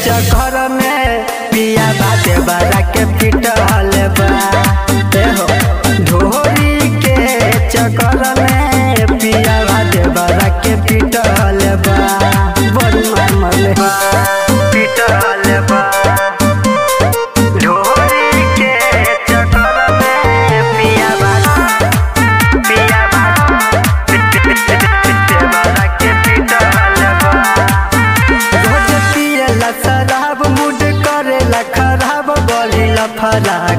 चक्कर में पिया बाटे बड़ा के पिटल बा ए हो ढोरी के चक्कर में पिया बाटे बड़ा के पिटल बा बड़ी मार मरले बा पिटल बा ढोरी के चक्कर में पिया बाटे पिया बाटे बड़ा के पिटल बा रोज पियला शराब मूड करेला खराब गलीला फरा